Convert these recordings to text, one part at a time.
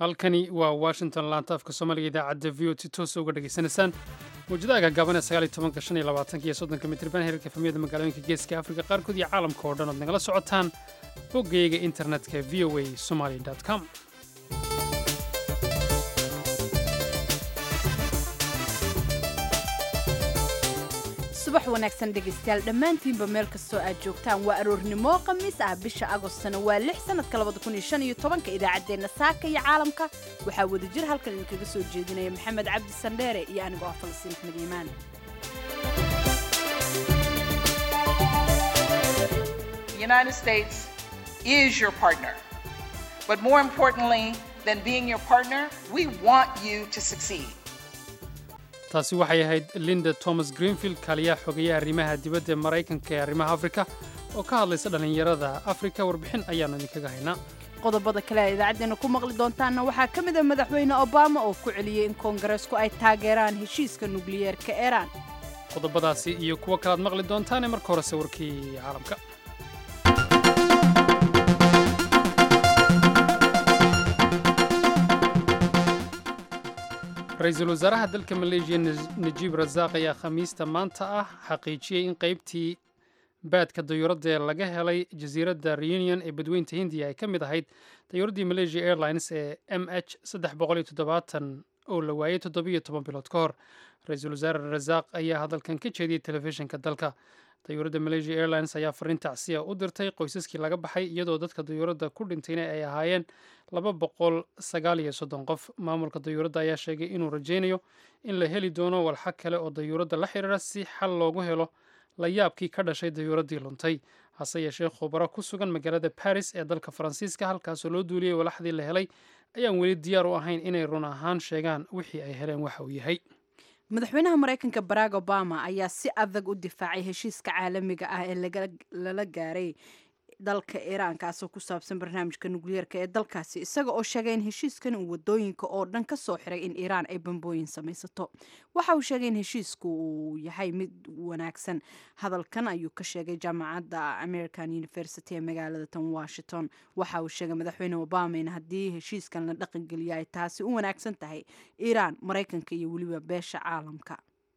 halkani waa washington laanta afka soomaaliga idaacadda v o t toosa uga dhegaysanaysaan mawjadaha gaagaaban ee sagaal iyo tobanka shan iyo labaatanka iyo soddonka mitriban heerka efamiyada magaalooyinka geeska afrika qaarkood iyo caalamka oo dhan ood nagala socotaan boggayga internetka v o a somali com subax wanaagsan dhegaystayaal dhammaantiinba meel kastoo aad joogtaan waa aroornimo khamiis ah bisha agostana waa lix sanadka labada kun iyo shan iyo tobanka idaacaddeenna saaka iyo caalamka waxaa wadajir halkan idinkaga soo jeedinaya maxamed cabdi sandheere iyo anigoo ah falastiin axmed iimaan The United States is your partner. But more importantly than being your partner, we want you to succeed. taasi waxay ahayd linda thomas greenfield kaaliyaha xogeeyaha arrimaha dibadda ee maraykanka ee arrimaha afrika oo ka hadlaysa dhallinyarada afrika warbixin ayaannu idinkaga haynaa qodobada kale ee idaacaddeena ku maqli doontaanna waxaa ka mid a madaxweyne obama oo ku celiyey in koongareesku ay taageeraan heshiiska nukliyeerka iiraan qodobadaasi iyo kuwo kalaad maqli doontaane marka horese warkii caalamka ra-iisul wasaaraha dalka maleeshiya najiib rasaaq ayaa khamiista maanta ah xaqiijiyey in qaybtii baadka dayuuradda ee laga helay jasiiradda reunion ee badweynta hindiya ay ka mid ahayd dayuuraddii malaysia airlines ee m h oo la waayey toddobiyo toban bilood ka hor ra-iisul wasaare rasaaq ayaa hadalkan ka jeediyey telefishinka dalka dayuuradda malaysia airlines ayaa fariin tacsiya u dirtay qoysaskii laga baxay iyadoo dadka dayuuradda ku dhintayna ay ahaayeen laba boqol sagaal iyo soddon qof maamulka dayuuradda ayaa sheegay inuu rajaynayo in la heli doono walxa kale oo dayuuradda la xiriira si xal loogu helo la yaabkii ka dhashay dayuuraddii luntay hase yeeshee khubaro ku sugan magaalada baris ee dalka faransiiska halkaasoo loo duuliyey walaxdii la helay ayaan weli diyaar u ahayn inay run ahaan sheegaan wixii ay heleen waxa uu yahay madaxweynaha maraykanka barack obama ayaa si adag u difaacay heshiiska caalamiga ah ee lala gaaray dalka iiraan kaasoo ku saabsan barnaamijka nukliyeerka ee dalkaasi isaga oo sheegay in heshiiskan uu wadooyinka oo dhan ka soo xiray in iiraan ay bambooyin samaysato waxa uu sheegay in heshiisku uu yahay mid wanaagsan hadalkan ayuu ka sheegay jaamacadda american university ee magaalada tan washington waxa uu sheegay madaxweyne obama in haddii heshiiskan la dhaqangeliyo ay taasi u wanaagsan tahay iiraan maraykanka iyo weliba beesha caalamka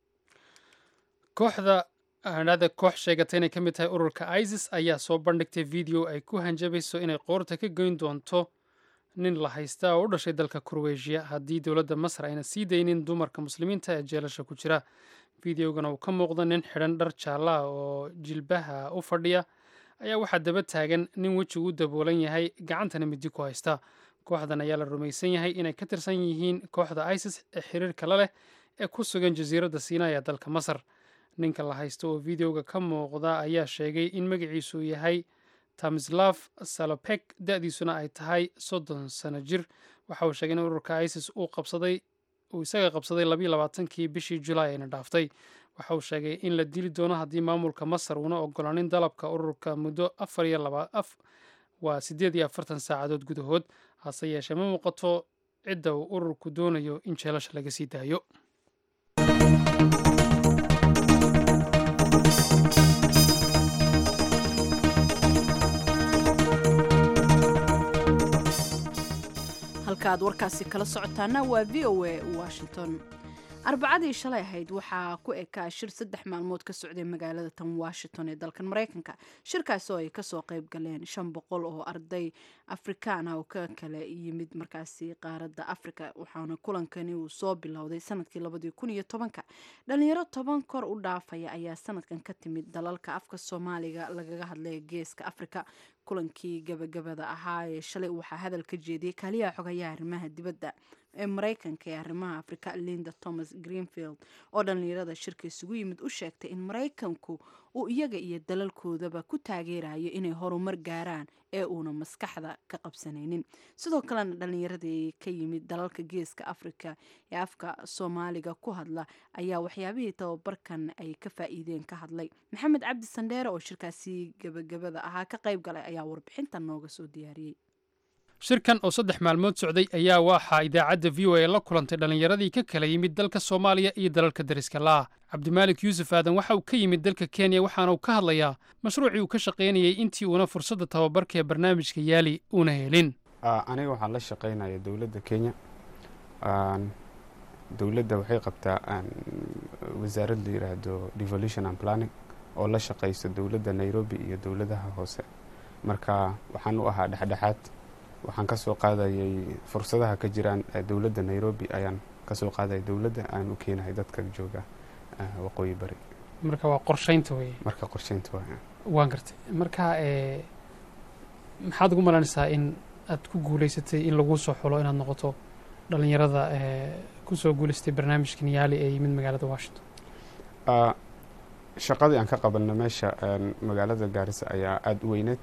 kooxda hadhada koox sheegatay inay ka mid tahay ururka isis ayaa soo bandhigtay video ay ku hanjabayso inay qoorta ka goyn doonto nin la haysta oo u dhashay dalka kurweyshiya haddii dowladda masar ayna sii daynin dumarka muslimiinta ee jeelasha ku jira videogana uu ka muuqdo nin xidhan dhar jaalla ah oo jilbaha u fadhiya ayaa waxaa daba taagan nin wejigu u daboolan yahay gacantana midi ku haysta kooxdan ayaa la rumaysan yahay inay ka tirsan yihiin kooxda isis ee xiriirka la leh ee ku sugan jasiiradda siinaa ee dalka masar ninka la haysto oo videoga ka muuqda ayaa sheegay in magaciisu yahay tamislaf salopek da-diisuna ay tahay soddon sano jir waxa uu sheegay in ururka isis uu qabsaday uu isaga qabsaday labayo labaatankii bishii julaay ayna dhaaftay waxa uu sheegay in la dili doono haddii maamulka masar uuna ogolaanin dalabka ururka muddo afar iyo laba af waa siddeed iyo afartan saacadood gudahood hase yeeshee ma muuqato cidda uu ururku doonayo in jeelasha laga sii daayo halka aad warkaasi kala socotaana waa v o a washington arbacadii shalay ahayd waxaa ku ekaa shir saddex maalmood ka socday magaalada tan washington ee dalkan maraykanka shirkaasi oo ay kasoo qayb galeen shan boqol oo arday afrikaan ah oo ka kala yimid markaasi qaaradda africa waxaana kulankani uu soo bilowday sanadkii labadii kun iyo tobanka dhalinyaro toban kor u dhaafaya ayaa sanadkan ka timid dalalka afka soomaaliga lagaga hadlaya geeska africa kulankii gabagabada ahaa ee shalay waxaa hadal ka jeediyey kaaliyaha xogayaha arrimaha dibadda ee maraykanka ee arrimaha afrika linda thomas greenfield oo dhallinyarada shirka isugu yimid u sheegtay in maraykanku uu iyaga iyo dalalkoodaba ku taageerayo inay horumar gaaraan ee uuna maskaxda ka qabsanaynin sidoo kalena dhallinyaradii ka yimid dalalka geeska afrika ee afka soomaaliga ku hadla ayaa waxyaabihii tababarkan ay ka faa'iideen ka hadlay maxamed cabdi sandheere oo shirkaasi gabagabada ahaa ka qayb galay ayaa warbixintan nooga soo diyaariyey shirkan oo saddex maalmood socday ayaa waxaa idaacadda v o a la kulantay dhallinyaradii ka kala yimid dalka soomaaliya iyo dalalka dariska la'ah cabdimaalik yuusuf aadan waxa uu ka yimid dalka kenya waxaana uu ka hadlayaa mashruucii uu ka shaqaynayey intii uuna fursadda tababarka ee barnaamijka yaali uuna helin aniga waxaan la shaqeynaya dowladda kenya dowladda waxay qabtaa wasaarad la yiraahdo devolution and planning oo la shaqeyso dowladda nairobi iyo dowladaha hoose marka waxaan u ahaa dhexdhexaad waxaan kasoo qaadayay fursadaha ka jiraan dowladda nairobi ayaan kasoo qaadaya dowladda aan u keenahay dadka jooga waqooyi bari marka waa qorsheynta wey marka qorsheynta waa waan gartay marka maxaad ugu malaynaysaa in aad ku guuleysatay in laguu soo xulo inaad noqoto dhalinyarada kusoo guuleystay barnaamijkan yaali ee yimid magaalada washington shaqadii aan ka qabanna meesha magaalada gaarisa ayaa aada u weyneed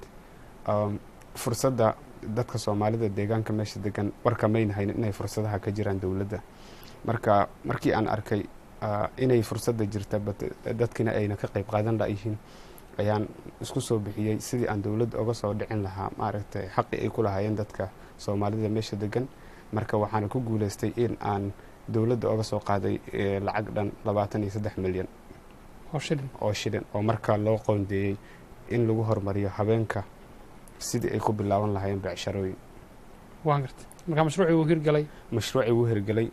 fursadda dadka soomaalida deegaanka meesha degan warka maynahayn inay fursadaha ka jiraan dowladda marka markii aan arkay inay fursadda jirta dadkina ayna ka qayb qaadan layihiin ayaan isku soo bixiyey sidii aan dowladda oga soo dhicin lahaa maaragtay xaqii ay ku lahaayeen dadka soomaalida meesha degan marka waxaana ku guuleystay in aan dowladda oga soo qaaday lacag dhan labaatan iyo saddex milyan oo shilin oo shilin oo markaa loo qoondeeyey in lagu horumariyo habeenka sidii ay ku bilaaban lahaayeen becsharooyin waan gartay markaa mashruucii wuu hirgalay mashruucii wuu hirgelay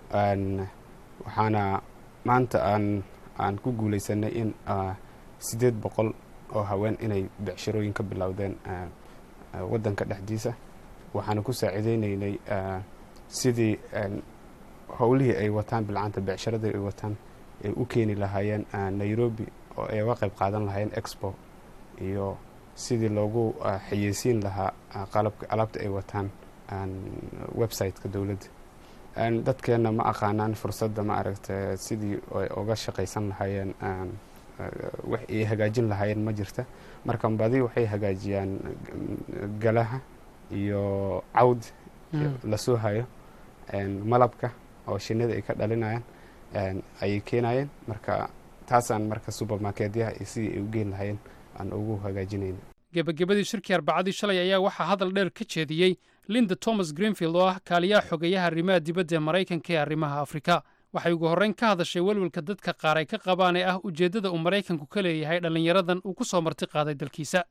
waxaana maanta aan aan ku guuleysanay in siddeed boqol oo haween inay becsharooyin ka bilowdeen waddanka dhexdiisa waxaana ku saacideyneynay sidii howlihii ay wataan bilcanta becsharadii ay wataan ay u keeni lahaayeen nairobi oo ay uga qayb qaadan lahaayeen expo iyo sidii loogu xayeysiin lahaa qalabka alaabta ay wataan website-ka dowladda dadkeenna ma aqaanaan fursadda ma aragta sidii ay uga shaqaysan lahaayeen wax ay hagaajin lahaayeen ma jirta marka badi waxay hagaajiyaan galaha iyo cawd lasoo hayo malabka oo shinida ay ka dhalinayaan ayay keenayeen marka taasaan marka supermarketyaha iyo sidii ay u geen lahaayeen aan ugu hagaajinayna gebagabadii shirkii arbacadii shalay ayaa waxaa hadal dheer ka jeediyey linda thomas greenfield oo ah kaaliyaha xogeeyaha arrimaha dibadda ee maraykanka ee arrimaha afrika waxay ugu horreyn ka hadashay welwelka dadka qaar ay ka qabaan ee ah ujeeddada uu maraykanku ka leeyahay dhallinyaradan uu ku soo marti qaaday dalkiisa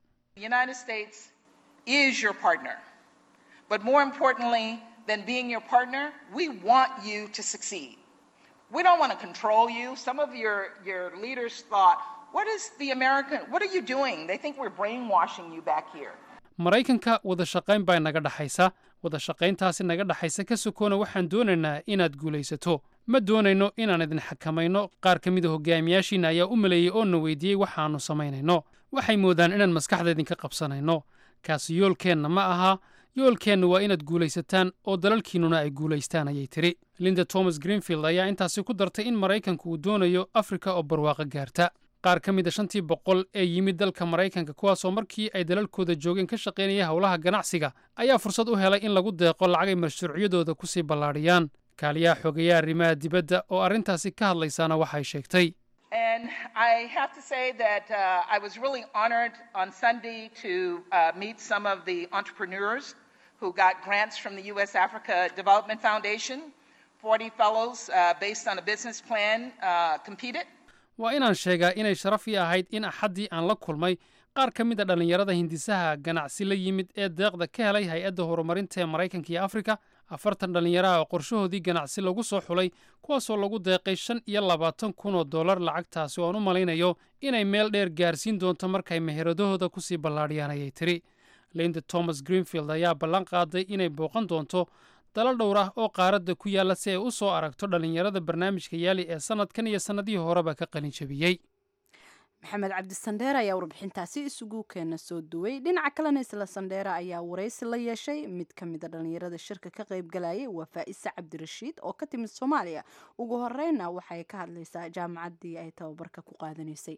But more importantly than being your partner, we want you to succeed. We don't want to control you. Some of your, your leaders thought, what is the American, what are you doing? They think we're brainwashing you back here. maraykanka wada shaqayn baa naga dhaxaysa wada shaqayntaasi naga dhaxaysa ka sokoona waxaan doonaynaa inaad guulaysato ma doonayno inaan idin xakamayno qaar ka mida hogaamiyaashiina ayaa u maleeyey oo na weydiiyey waxaannu samaynayno waxay moodaan inaan maskaxda idinka qabsanayno kaasi yoolkeenna ma aha yoolkeenna waa inaad guulaysataan oo dalalkiinnuna ay guulaystaan ayay tidhi linda thomas greenfield ayaa intaasi ku dartay in maraykanku uu doonayo afrika oo barwaaqo gaarta qaar ka mid a shantii boqol ee yimid dalka maraykanka kuwaasoo markii ay dalalkooda joogeen ka shaqaynaya howlaha ganacsiga ayaa fursad u helay in lagu deeqo lacagay mashruucyadooda ku sii ballaadhiyaan kaaliyaha xogeeyaha arrimaha dibadda oo arrintaasi ka hadlaysaana waxay sheegtay And I have to say that uh, I was really honored on Sunday to uh, meet some of the entrepreneurs who got grants from the U.S. Africa Development Foundation. 40 fellows, uh, based on a business plan, competed. waa inaan sheegaa inay sharaf ii ahayd in axaddii aan la kulmay qaar ka mid a dhallinyarada hindisaha ganacsi la yimid ee deeqda ka helay hay-adda horumarinta ee maraykanka iyo afrika afartan dhallinyaraha oo qorshahoodii ganacsi lagu soo xulay kuwaasoo lagu deeqay shan iyo labaatan kun oo dollar lacagtaasi oo aan u malaynayo inay meel dheer gaarsiin doonto markay meheradahooda ku sii ballaadhiyaan ayay tidhi linda thomas greenfield ayaa ballan qaaday inay booqan doonto dalal dhowr ah oo qaaradda ku yaalla si ay u soo aragto dhallinyarada barnaamijka yaali ee sannadkan iyo sannadihii horeba ka qalin jabiyey maxamed cabdi sandheere ayaa warbixintaasi isugu keena soo duway dhinaca kalena isla sandheere ayaa waraysi la yeeshay mid ka mid a dhallinyarada shirka ka qaybgalayay waa faa'isa cabdirashiid oo ka timid soomaaliya ugu horeyna waxay ka hadlaysaa jaamacaddii ay tababarka ku qaadanaysay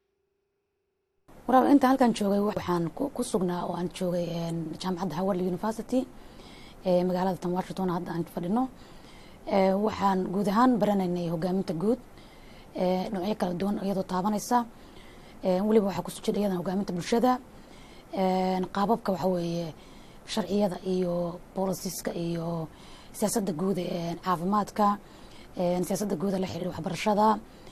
waraal inta halkan joogay waxaan ku sugnaa oo aan joogay jaamacadda howard university ee magaalada tan washington hadda aan fadhino waxaan guud ahaan baranaynay hogaaminta guud noocyo kala duwan iyadoo taabanaysa weliba waxaa kusoo jira iyadan hogaaminta bulshada qaababka waxa weeye sharciyada iyo bolisiska iyo siyaasadda guud ee caafimaadka siyaasadda guuda la xiriira waxbarashada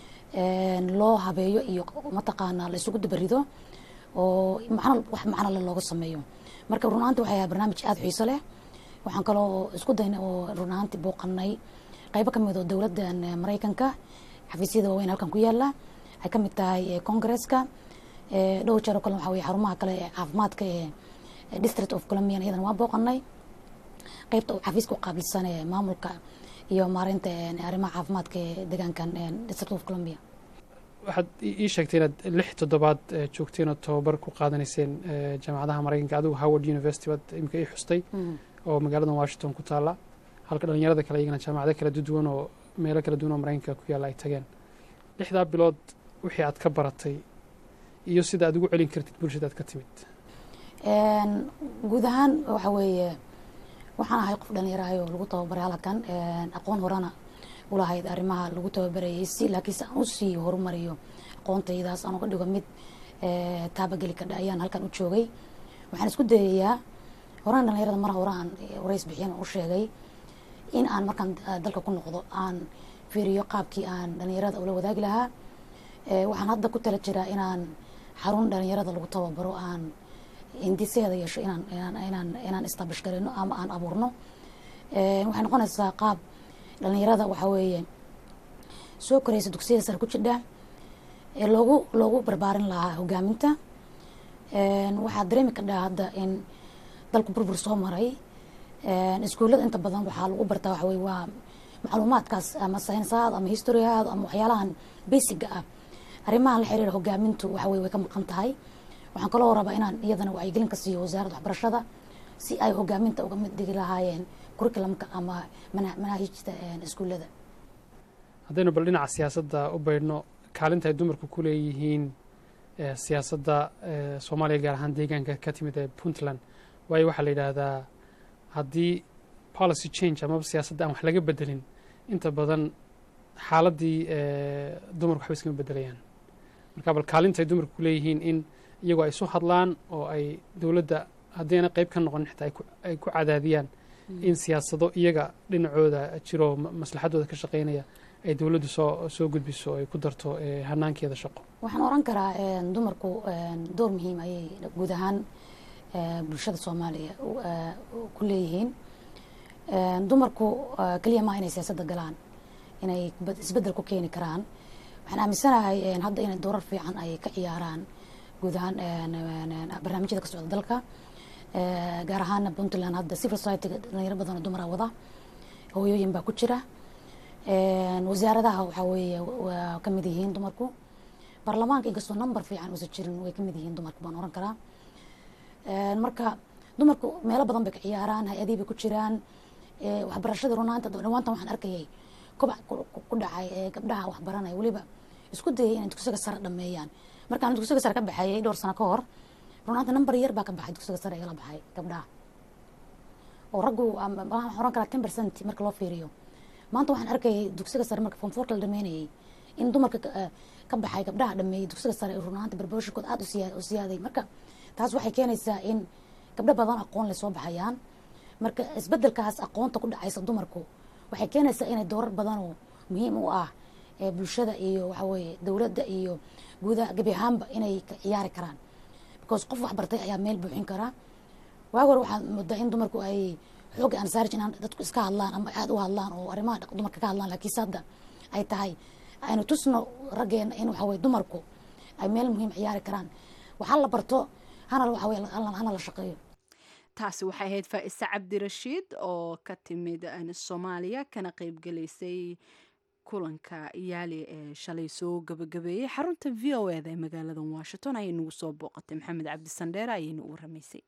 loo habeeyo iyo mataqaanaa la isugu dabarido oo macno wax macno le looga sameeyo marka run ahaanti waxay ahaa barnaamij aada xiiso leh waxaan kaloo isku daynay oo run ahaantii booqanay qaybo ka mid oo dowladdan maraykanka xafiisyada waaweyn halkan ku yaala ay ka mid tahay congresska dhowr jeer oo kale waxa weye xarumaha kale ee caafimaadka ee district of colombian iyadana waa booqanay qaybta uu xafiiska u qaabilsan ee maamulka iyo maareynta arrimaha caafimaadka ee deegaankan district of colombia waxaad ii sheegtay inaad lix toddobaad joogteen oo tababar ku qaadanayseen jaamacadaha maraykanka adigu howard university baad imika ii xustay oo magaalada washington ku taalla halka dhalinyarada kale iyagana jaamacado kala duwan oo meelo kala duwan oo maraykanka ku yaalla ay tageen lixdaa bilood wixii aad ka baratay iyo sida aad ugu celin kartid bulshada aad ka timid guud ahaan waxa weeye waxaan ahay qof dhalinyarahay oo lagu tababaray halkan aqoon horena ulahayd arrimaha lagu tababarayay si laakiinse aan usii horumariyo aqoontaydaas aan uga dhigo mid taabageli kadha ayaan halkan u joogay waxaan isku dayayaa horaan dhalinyarada mar hore aan warays bixiyan u sheegay in aan markaan dalka ku noqdo aan fiiriyo qaabkii aan dhalinyarada ula wadaagi lahaa waxaan hadda ku tala jiraa inaan xarun dhalinyarada lagu tababaro aan hindiseeda yeesho inaan inaan inaan inaan establish garayno ama aan abuurno waxay noqonaysaa qaab dhalinyarada waxaa weeye soo koraysa dugsiyada sare ku jidha ee loogu loogu barbaarin lahaa hogaaminta waxaa dareemi kadhaa hadda in dalku burbur soo maray iskuullada inta badan waxaa lagu bartaa waxa weye waa macluumaadkaas ama saynisahaad ama historyhaad ama waxyaalahan basiga ah arrimahan la xiriira hogaamintu waxa weye way ka maqan tahay waxaan kaloo rabaa inaan iyadana wacyigelin ka siiyo wasaaradda waxbarashada si ay hogaaminta uga mid dhigi lahaayeen curriculumka ama manaahijta iskuullada haddaynu bal dhinaca siyaasadda u baydhno kaalinta ay dumarku ku leeyihiin siyaasadda soomaaliya gaar ahaan deegaanka ka timid ee puntland waayo waxaa la yidhaahdaa haddii policy change amaba siyaasadda aan wax laga bedelin inta badan xaaladdii dumarku waxba iskama bedelayaan marka bal kaalinta ay dumarku ku leeyihiin in iyagoo ay isu hadlaan oo ay dowladda haddayna qayb ka noqon xitaa ay ku cadaadiyaan in siyaasado iyaga dhinacooda jiro maslaxadooda ka shaqeynaya ay dowladdu soo soo gudbiso ay ku darto hanaankeeda shaqo waxaan oran karaa dumarku door muhiim ayay guud ahaan bulshada soomaaliya ku leeyihiin dumarku keliya maa inay siyaasadda galaan inay isbeddel ku keeni karaan waxaan aaminsanahay hadda inay doorar fiican ay ka ciyaaraan guud ahaan barnaamijyada ka socda dalka gaar ahaana puntland hadda civil society-ga dhalinyaro badan oo dumara wada hooyooyin baa ku jira wasaaradaha waxaa weeye waa ka mid yihiin dumarku baarlamaanka inkastoo number fiican uusan jirin way ka mid yihiin dumarku baan oran karaa marka dumarku meelo badan bay ka ciyaaraan hay-adihii bay ku jiraan waxbarashada runaanta dhawaantan waxaan arkayay kobac ku dhacay ee gabdhaha waxbaranaya weliba isku dayay inay dugsiga sare dhameeyaan markaan dugsiga sare ka baxeeyay dhowr sano ka hor runaanta number yar baa ka baxay dugsiga sare igala baxay gabdhaha oo raggu waxaan oran karaa ten percent marka loo fiiriyo maanta waxaan arkayay dugsiga sare marka form fourka la dhameynayay in dumarka ka baxay gabdhaha dhameeyay dugsiga sare runaanta barbaroshikood aada u siyaaday marka taas waxay keenaysaa in gabdho badan aqoon leh soo baxayaan marka isbedelkaas aqoonta ku dhacaysa dumarku waxay keenaysaa inay doorar badan oo muhiim u ah ee bulshada iyo waxa weeye dowladda iyo guudaha gebi ahaanba inay ka ciyaari karaan because qof wax bartay ayaa meel buuxin karaa waagi hore waxaad moodaa in dumarku ay xoogga aan saarij inaan dadku iska hadlaan ama aada u hadlaan oo arrimaha dumarka ka hadlaan laakiinse hadda ay tahay aynu tusno raggeena in waxa weye dumarku ay meel muhiim ciyaari karaan waxaa la barto hana waxa weye hana la shaqeeyo taasi waxay ahayd faa'ise cabdirashiid oo ka timid soomaaliya kana qeybgelaysay kulanka yaali ee shalay soo gabagabeeyey xarunta v o eda ee magaalada washington ayay nagu soo booqatay maxamed cabdi sandheere ayayna u waramaysay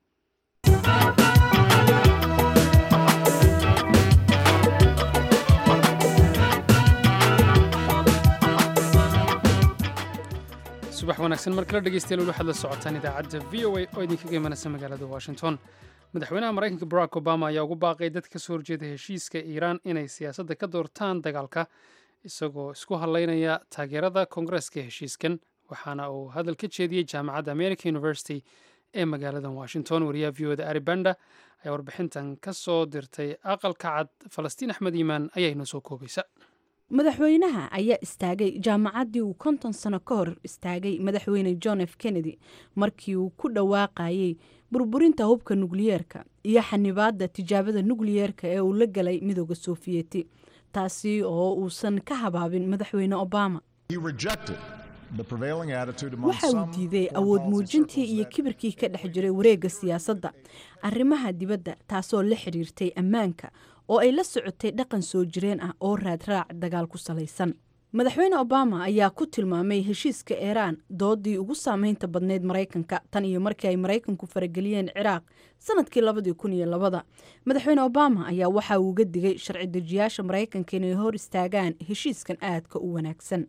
subax wanaagsan mar kale dhegeystayaal waxaad la socotaan idaacadda v o a oo idinkaga imanaysa magaalada washington madaxweynaha maraykanka barack obama ayaa ugu baaqay dad ka soo horjeeda heshiiska iiraan inay siyaasadda ka doortaan dagaalka isagoo isku hadlaynaya taageerada koongareeska heshiiskan waxaana uu hadal ka jeediyey jaamacadda america university ee magaalada washington wariyaha v o da aribanda ayaa warbixintan ka soo dirtay aqalka cad falastiin axmed iimaan ayaa inoo soo koobaysa madaxweynaha ayaa istaagay jaamacaddii uu konton sano ka hor istaagay madaxweyne john f kennedy markii uu ku dhawaaqayay burburinta hubka nukliyeerka iyo xanibaadda tijaabada nukliyeerka ee uu la galay midooda sofiyeeti taasi oo uusan ka habaabin madaxweyne obama waxa uu diiday awood muujintii iyo kibirkii ka dhex jiray wareegga siyaasadda arrimaha dibadda taasoo la xidhiirtay ammaanka oo ay la socotay dhaqan soo jireen ah oo raadraac dagaal ku salaysan madaxweyne obama ayaa ku tilmaamay heshiiska iiraan doodii ugu saameynta badneyd maraykanka tan iyo markii ay maraykanku farageliyeen ciraaq sanadkii labadii kun iyo labada madaxweyne obama ayaa waxa uu uga digay sharci dejiyaasha maraykanka inay hor istaagaan heshiiskan aadka u wanaagsan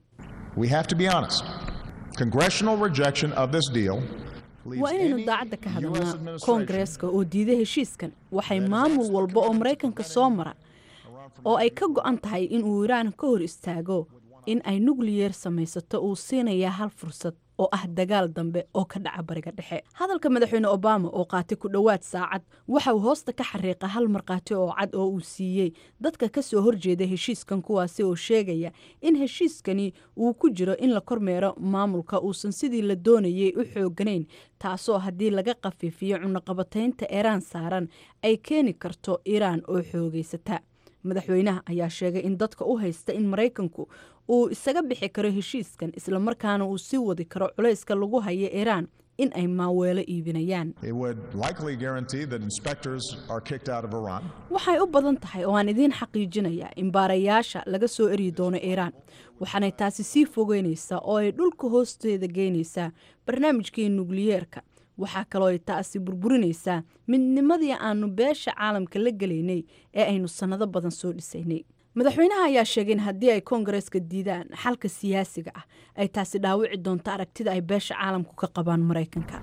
waa inaynu daacadda ka hadalnaa koongareeska oo diiday heshiiskan waxay maamul walba oo maraykanka soo mara oo ay ka go-an tahay in uu iiraan ka hor istaago in ay nukliyeer samaysato uu siinayaa hal fursad oo ah dagaal dambe oo ka dhaca bariga dhexe hadalka madaxweyne obama oo qaatay ku dhowaad saacad waxa uu hoosta ka xariiqa hal markhaati oo cad oo uu siiyey dadka ka soo horjeeda heshiiskan kuwaasi oo sheegaya in heshiiskani uu ku jiro in la kormeero maamulka uusan sidii la doonayay u xooganayn taasoo haddii laga khafiifiyo cunaqabataynta iiraan saaran ay keeni karto iiraan oo xoogeysata madaxweynaha ayaa sheegay in dadka u haysta in maraykanku uu isaga bixi karo heshiiskan islamarkaana uu sii wadi karo culayska lagu hayo iiraan in ay maaweelo iibinayaan waxay u badan tahay oo aan idiin xaqiijinayaa in baarayaasha laga soo eryi doono iiraan waxaanay taasi sii fogeynaysaa oo ay dhulka hoosteeda geynaysaa barnaamijkii nukliyeerka waxaa kaloo ay taasi burburinaysaa midnimadii aanu beesha caalamka la gelaynay ee aynu sannado badan soo dhisaynay madaxweynaha ayaa sheegay in haddii ay koongareeska diidaan xalka siyaasiga ah ay taasi dhaawici doonto aragtida ay beesha caalamku ka qabaan maraykanka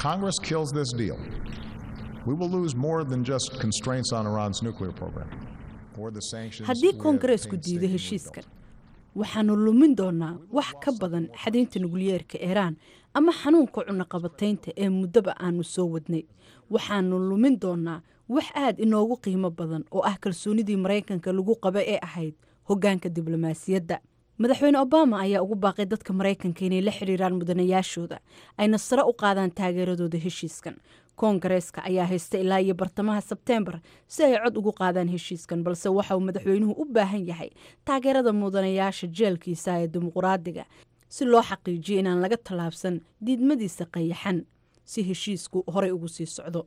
haddii koongareesku diido heshiiskan waxaanu lumin doonaa wax ka badan xadaynta nukliyeerka iiraan ama xanuunka cunaqabataynta ee muddoba aanu soo wadnay waxaanu lumin doonaa wax aad inoogu qiimo badan oo ah kalsoonidii maraykanka lagu qaba ee ahayd hoggaanka diblomaasiyadda madaxweyne obama ayaa ugu baaqay dadka maraykanka inay la xidhiiraan mudanayaashooda ayna sare u qaadaan taageeradooda heshiiskan koongareeska ayaa haysta ilaa iyo bartamaha sebteembar si ay cod ugu qaadaan heshiiskan balse waxa uu madaxweynuhu u baahan yahay taageerada mudanayaasha jeelkiisa ee dimuquraadiga si loo xaqiijiyo inaan laga tallaabsan diidmadiisa qayaxan si heshiisku horey ugu sii socdo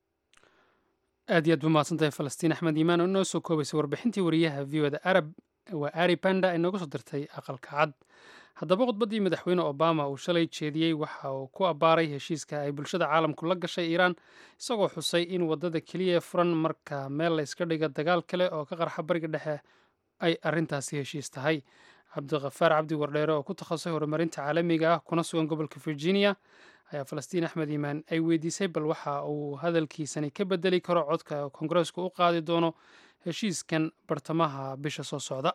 aad iyo aad ba mahadsantahay falastiin axmed iimaan oo inoo soo koobaysay warbixintii wariyaha v oda arab waa ari banda ay nooga soo dirtay aqalka cad haddaba khudbaddii madaxweyne obama uu shalay jeediyey waxa uu ku abbaaray heshiiska ay bulshada caalamku la gashay iiraan isagoo xusay in waddada keliya furan marka meel la yska dhiga dagaal kale oo ka qarxa bariga dhexe ay arrintaasi heshiis tahay cabdikhafaar cabdi wardheere oo ku takhasusay horumarinta caalamiga ah kuna sugan gobolka virginia ayaa falastiin axmed iimaan ay weydiisay bal waxa uu hadalkiisani ka bedeli karo codka koongareesku u qaadi doono heshiiskan bartamaha bisha soo socda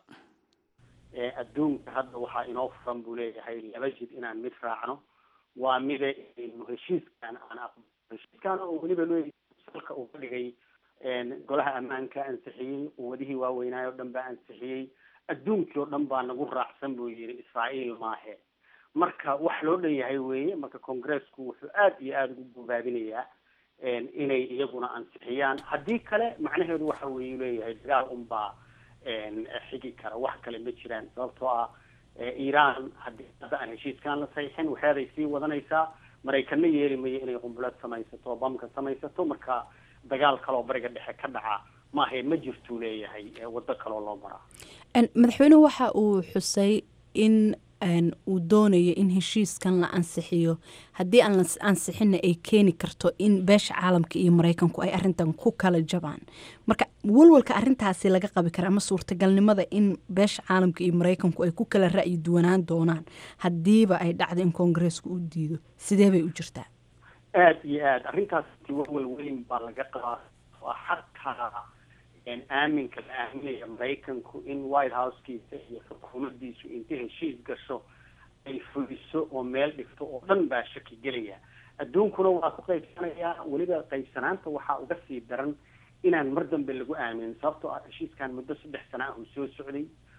adduunka hadda waxaa inoo furan buu leeyahay laba jid inaan mid raacno waa mida inaynu heshiiskan aan aqbalo heshiiskan oo weliba leeyahay salka uu ka dhigay golaha ammaanka ansixiyey quwadihii waaweynaayo o dhan baa ansixiyey adduunkii oo dhan baa nagu raacsan buu yidhi israa'iil maahe marka wax loo dhan yahay weeye marka congressku wuxuu aada iyo aada ugu bogaabinayaa inay iyaguna ansixiyaan haddii kale macnaheedu waxa weeye leeyahay dagaal unbaa xigi kara wax kale ma jiraan sababtoo ah iiraan haddii hadda aan heshiiskaan la saxiixin waxeeday sii wadanaysaa maraykanna yeeli mayo inay qumbulad samaysato bamka samaysato marka dagaal kaleoo bariga dhexe ka dhaca maahe ma jirtuu leeyahay waddo kaloo loo maraa madaxweynuhu waxa uu xusay in uu doonayo in heshiiskan la ansixiyo haddii aan la ansixinna ay keeni karto in beesha caalamka iyo maraykanku ay arintan ku kala jabaan marka walwalka arintaasi laga qabi kara ama suurtagalnimada in beesha caalamka iyo maraykanku ay ku kala ra'yi duwanaan doonaan haddiiba ay dhacdo in koongareesku u diido sidee bay u jirtaa aada iyo aada arrintaasi walwal weyn baa laga qabaa xataa aaminka la aaminaya maraykanku in white housekiisa iyo xukuumadiisu inta heshiis gasho ay fuliso oo meel dhigto oo dhan baa shaki gelaya adduunkuna waa ku qaybsanayaa weliba qaybsanaanta waxaa uga sii daran inaan mar dambe lagu aaminin sababtoo ah heshiiskan muddo saddex sana ah uu soo socday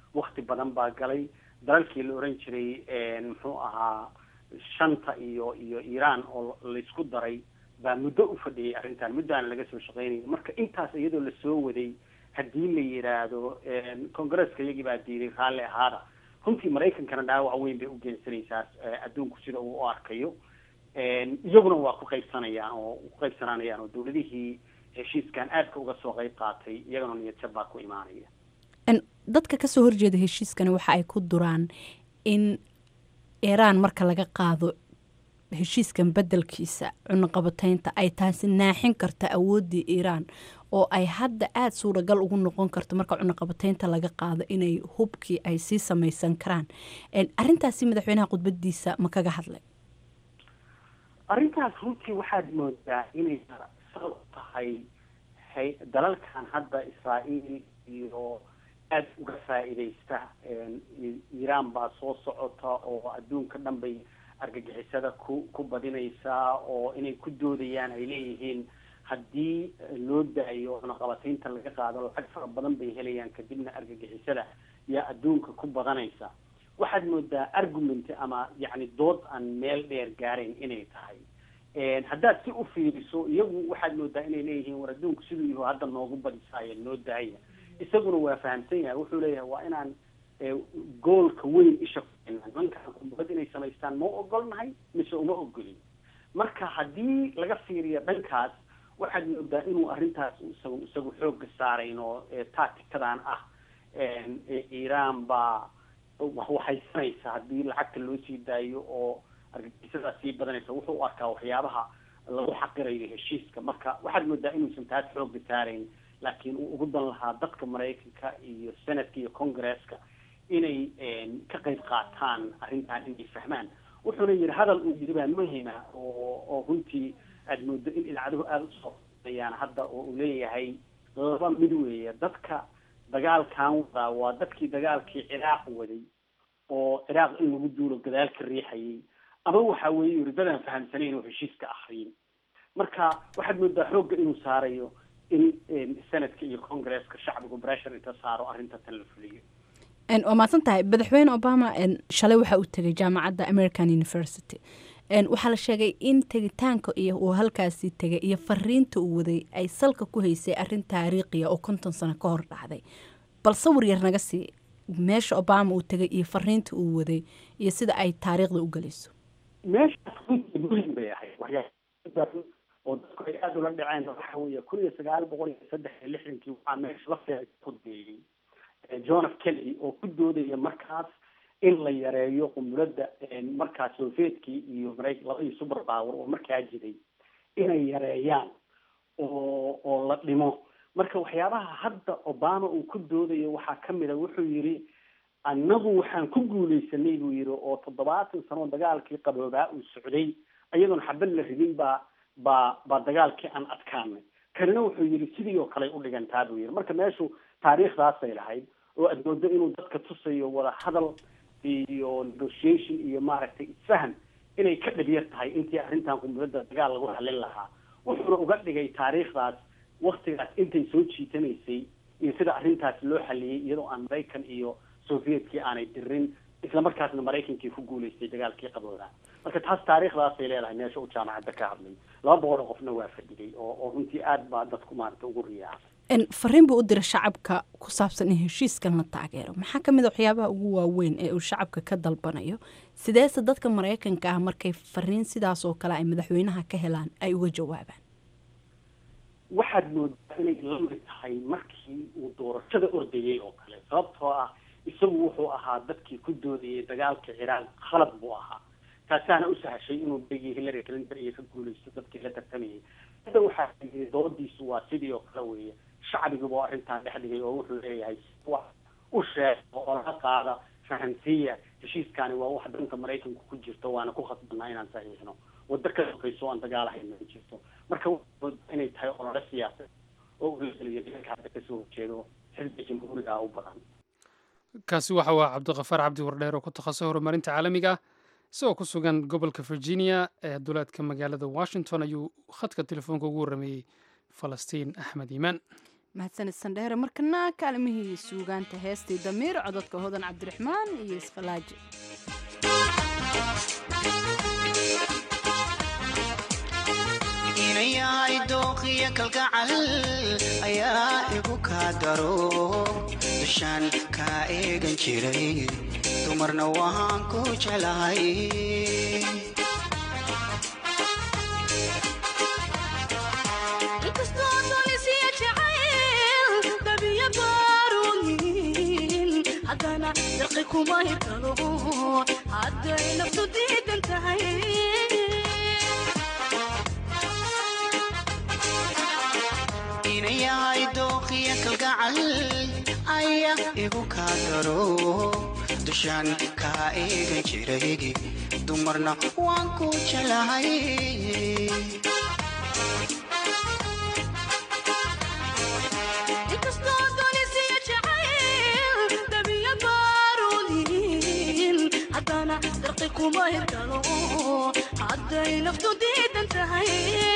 wakti badan baa galay dalalkii la oran jiray muxuu ahaa shanta iyo iyo iiraan oo laysku daray baa muddo u fadhiyay arrintan muddaana laga soo shaqeynaya marka intaas iyadoo lasoo waday haddii la yidhaahdo congresska iyagii baa diiday raalli ahaada runtii maraykankana dhaawac weyn bay u geensanaysaa adduunku sida uu u arkayo iyaguna waa ku qaybsanayaan oo ku qaybsananayaan oo dawladihii heshiiskan aadka uga soo qayb qaatay iyagana niyadjab baa ku imaanaya dadka kasoo horjeeda heshiiskani waxa ay ku duraan in iiraan marka laga qaado heshiiskan bedelkiisa cunuqabateynta ay taasi naaxin karta awooddii iiraan oo ay hadda aada suuragal ugu noqon karto marka cunuqabateynta laga qaado inay hubkii ay sii samaysan karaan arintaasi madaxweynaha khudbadiisa ma kaga hadlay arrintaas runtii waxaad moodaa inay sabab tahay dalalkan hadda israa'iil iyo aada uga faa'iidaysta iiraan baa soo socota oo adduunka dhan bay argagixisada ku ku badinaysaa oo inay ku doodayaan ay leeyihiin haddii loo daayo cunaqabataynta laga qaado lacag fara badan bay helayaan kadibna argagixisada yaa adduunka ku badanaysa waxaad moodaa argument ama yacni dood aan meel dheer gaarayn inay tahay haddaad si u fiiriso iyagu waxaad moodaa inay leeyihiin war adduunku siduu yahu hadda noogu badisaayo noo daaya isaguna waa fahamsan yahay wuxuu leeyahay waa inaan goolka weyn isha nimankaan kubad inay samaystaan ma ogolnahay mise uma ogolin marka haddii laga fiiriyo dhankaas waxaad moodaa inuu arrintaas isagu isagu xooga saarayn oo tactikadan ah iiraan baa waxaysanaysa haddii lacagta loo sii daayo oo argagixisadaa sii badanaysa wuxuu u arkaa waxyaabaha lagu xaqirayo heshiiska marka waxaad moodaa inuusan taas xooga saarayn laakiin uu ugu dan lahaa dadka maraykanka iyo senatka iyo congresska inay ka qayb qaataan arrintan inay fahmaan wuxuuna yidhi hadal uu yidhi baa muhima oo oo runtii aada moodo in idaacaduhu aada usoo ayaan hadda oo uu leeyahay laba mid weeye dadka dagaalkan wadaa waa dadkii dagaalkii ciraaq waday oo ciraaq in lagu duulo gadaal ka riixayay ama waxa weeye yidhi dadaan fahamsanayn oo heshiiska ahriyin marka waxaad moodaa xoogga inuu saarayo in senadka iyo congresska shacbigu bressure inta saaro arrinta tan la fuliyo waa mahadsan tahay madaxweyne obama shalay waxa uu tegay jaamacadda american university waxaa la sheegay in tegitaanka iyo uu halkaasi tegay iyo fariinta uu waday ay salka ku haysay arrin taariikhiya oo konton sano ka hor dhacday bal sawir yar naga sii meesha obama uu tegay iyo fariinta uu waday iyo sida ay taariikhda u gelayso meeshaas runtii muhim bay ahayd waxyaa oo dadku ay aada ula dhaceen waxa weeye kun iyo sagaal boqol iyo saddex iyo lixdankii waxaa meesha lafteeda kudeeyey john f kennedy oo ku doodaya markaas in la yareeyo qumuladda markaas soviyetkii iyo maraykan labadii super power oo markaa jiray inay yareeyaan oo oo la dhimo marka waxyaabaha hadda obama uu ku doodayo waxaa kamid a wuxuu yidhi annagu waxaan ku guuleysanay buu yidhi oo toddobaatan sano dagaalkii qaboobaa uu socday iyadoon xabad la ridin baa baa baa dagaalkii aan adkaanay kanina wuxuu yidhi sidii oo kale u dhigantaa buu yidhi marka meeshu taariikhdaasay lahayd oo aad moodo inuu dadka tusayo wada hadal iyo negotiation iyo maaragtay isfahan inay ka dhabyar tahay intii arrintan qumuladda dagaal lagu halin lahaa wuxuuna uga dhigay taariikhdaas waktigaas intay soo jiitanaysay iyo sida arrintaas loo xaliyey iyadoo aan maraykan iyo sovietkii aanay dirin isla markaasna maraykankii ku guulaystay dagaalkii qaboodaa marka taas taariikhdaasay leedahay meesha uu jaamacadda ka hadlay laba boqol oo qofna waa fadhiyay oo oo runtii aad baa dadku maaragta ugu riyaacay fariin buu u dira shacabka ku saabsan in heshiiskan la taageero maxaa ka mid a waxyaabaha ugu waaweyn ee uu shacabka ka dalbanayo sideese dadka maraykanka ah markay fariin sidaas oo kale ay madaxweynaha ka helaan ay uga jawaabaan waxaad moodaa inay lamid tahay markii uu doorashada ordayay oo kale sababtoo ah isagu wuxuu ahaa dadkii ku doodayay dagaalka ciraaq khalad buu ahaa taasaana u sahashay inuu berigii hillary clinton iyo ka guulaysto dadkii la tartamayay hadda waxaa yii doodiisu waa sidii oo kale weeye shacbiguba arrintan dhex dhigay oo wuxuu leeyahay wax u sheego oo laga qaada fahamsiiya heshiiskani waa wax dhanka maraykanku ku jirto waana ku khasbanaa inaan saxiixno waddo ka sokayso aan dagaalahayna ma jirto marka inay tahay olole siyaasad oo ulageliyo dhanka hadda kasoo horjeedo xisbiga jamhuuriga u badan kaasi waxa waa cabdiqafaar cabdi wardheer oo ku takhasusay horumarinta caalamiga ah isagoo ku sugan gobolka virginia ee duleedka magaalada washington ayuu khadka telefoonka ugu warrameeyey falastiin axmed iimaan mahadsanid sandheere markana kaalmihii suugaanta heestii damiir cododka hodan cabdiraxmaan iyo iskalaaji inayahay dooqiyo kalgacal ayaa igu kaa daro dushaan kaa eegan jiray dumarna waan ku jeclahay haddana darqi kuma hirkalo hadday naftu diidan tahay inayahay dooqiyo kalgacal ayaa igu kaa daro dushaan kaa eegan jiray dumarna waan ku jeclahay inkastoo doonisiyo jacayl dabiya baaruudin haddana darqi kuma hirkalo hadday naftu diidan tahay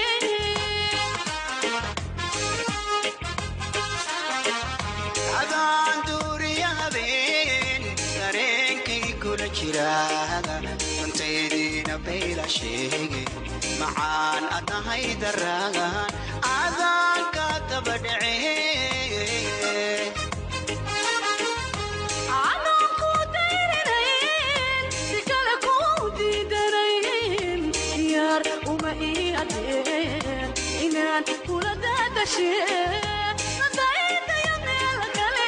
adaan duuriya habeen dareenkay kula jira dantaydiina bayla sheege macaan adahay daraagan adaanka daba dhece anoo ku dayrinayn si kale ku diidanayn diyaar uma ii adeen inaan kula daadashee nadaydaya meel kale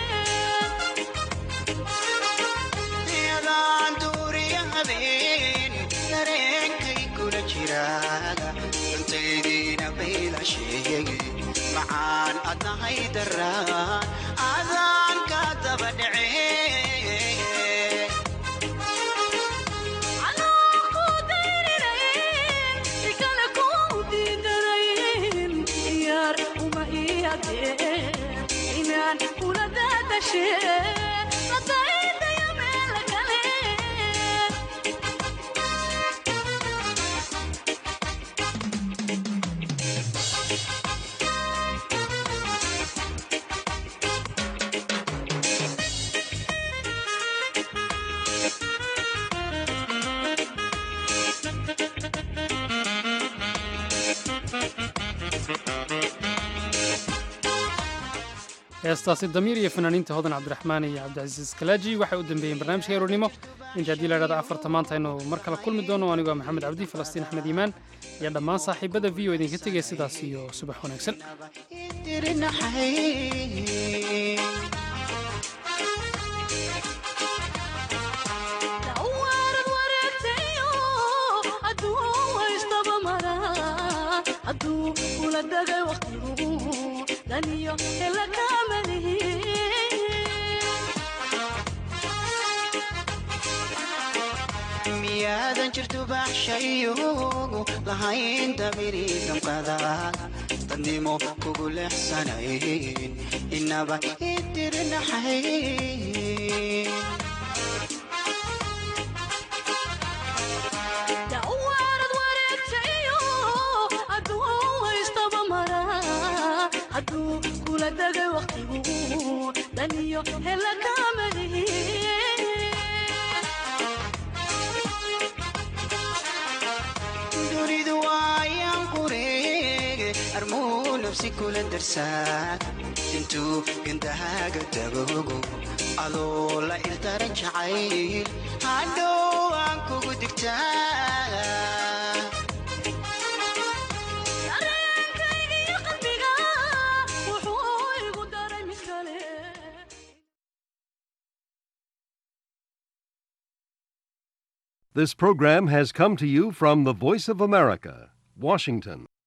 adaan duuriya habeen dareenkay kula jira dantaydiina bayla sheege macaan adahay daraagan adaanka daba dhece anoo ku dayrinayn si kale ku diidanayn diyaar uma ii adeen inaan kula daadashee nadaydaya meel kale heestaasi damiir iyo fanaaniinta hodan cabdiraxmaan iyo cabdicasiis kalaaji waxay u dambeeyeen barnaamijka eronimo inta haddii la idhahda afarta maanta aynu mar kale kulmi doono anigoo maxamed cabdi falastiin axmed iimaan iyo dhammaan saaxiibada v o idinka tegaya sidaas iyo subax wanaagsan dawaarad wareegtayo hadduu haystaba mara hadduu kula dagay waqtigu daniyo hela kaamalihi miyaadan jirtu baxshayo lahayn damiri damqada dadnimo kugu leexsanayn inaba idirinaxayn dawaarad wareegtayo hadduu haystaba mara hadduu kula dagay waqtigu daniyo hela kaamalihi dunidu waayaan qureege armuu nafsi kula darsaad intuu gandahaaga dagogo adoo la ildaran jacayl hadhow aan kugu digtaa dareenkaygiyo qalbiga wuxuu igu daray mid kale This program has come to you from the Voice of America, Washington.